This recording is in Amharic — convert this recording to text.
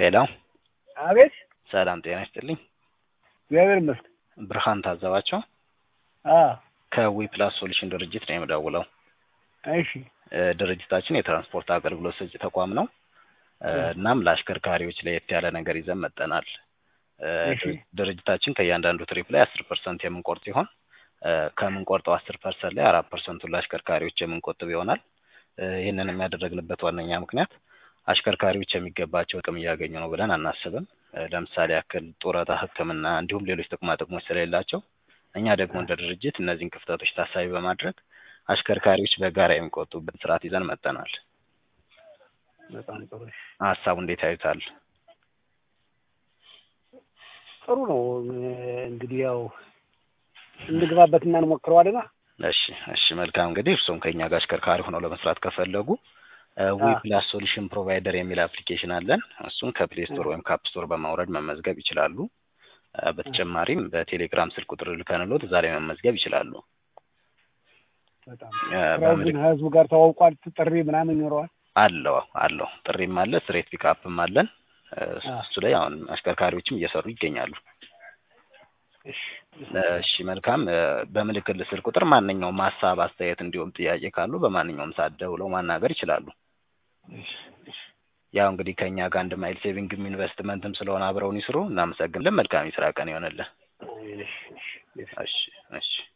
ሄሎ አቤት ሰላም ጤና ይስጥልኝ። እግዚአብሔር ይመስገን። ብርሃን ታዘባቸው አ ከዊ ፕላስ ሶሉሽን ድርጅት ነው የምደውለው። እሺ እ ድርጅታችን የትራንስፖርት አገልግሎት ሰጪ ተቋም ነው። እ እናም ለአሽከርካሪዎች ለየት ያለ ነገር ይዘን መጠናል። እ እሺ። ድርጅታችን ከእያንዳንዱ ትሪፕ ላይ አስር ፐርሰንት የምንቆርጥ ሲሆን እ ከምንቆርጠው አስር ፐርሰንት ላይ አራት ፐርሰንቱን ለአሽከርካሪዎች የምንቆጥብ ይሆናል። እ ይህንን የሚያደረግንበት ዋነኛ ምክንያት አሽከርካሪዎች የሚገባቸው ጥቅም እያገኙ ነው ብለን አናስብም። እ ለምሳሌ ያክል ጡረታ፣ ሕክምና እንዲሁም ሌሎች ጥቅማ ጥቅሞች ስለሌላቸው እኛ ደግሞ እንደ ድርጅት እነዚህን ክፍተቶች ታሳቢ በማድረግ አሽከርካሪዎች በጋራ የሚቆጡበት ስርዓት ይዘን መጠናል። በጣም ጥሩ እሺ። ሀሳቡ እንዴት ያዩታል? ጥሩ ነው እ እንግዲህ ያው እንግባበትና እንሞክረዋልና እሺ እሺ መልካም እንግዲህ እርስዎም ከእኛ ጋር አሽከርካሪ ሆነው ለመስራት ከፈለጉ ዊ አ ፕላስ ሶሉሽን ፕሮቫይደር የሚል አፕሊኬሽን አለን። እሱን ከፕሌይ ስቶር ወይም ካፕ ስቶር በማውረድ መመዝገብ ይችላሉ። እ በተጨማሪም በቴሌግራም ስልክ ቁጥር ልከንሎት እዛ ላይ መመዝገብ ይችላሉ። በጣም እ ስራው ግን ህዝቡ ጋር ተዋውቋል። ጥሪ ምናምን ይኖረዋል። አለው አለው ጥሪም አለ፣ ስትሬት ፒክአፕም አለን። እ አ እሱ ላይ አሁን አሽከርካሪዎችም እየሰሩ ይገኛሉ። እሺ እሺ መልካም እ በምልክት ስልክ ቁጥር ማንኛውም ሀሳብ፣ አስተያየት እንዲሁም ጥያቄ ካሉ በማንኛውም ሰዓት ደውለው ማናገር ይችላሉ። እሺ እሺ ያው እንግዲህ ከእኛ ጋር አንድ ማይል ሴቪንግም ኢንቨስትመንትም ስለሆነ አብረውን ይስሩ። እናመሰግናለን። መልካም የስራ ቀን ይሆንልን። እሺ እሺ እሺ እሺ እሺ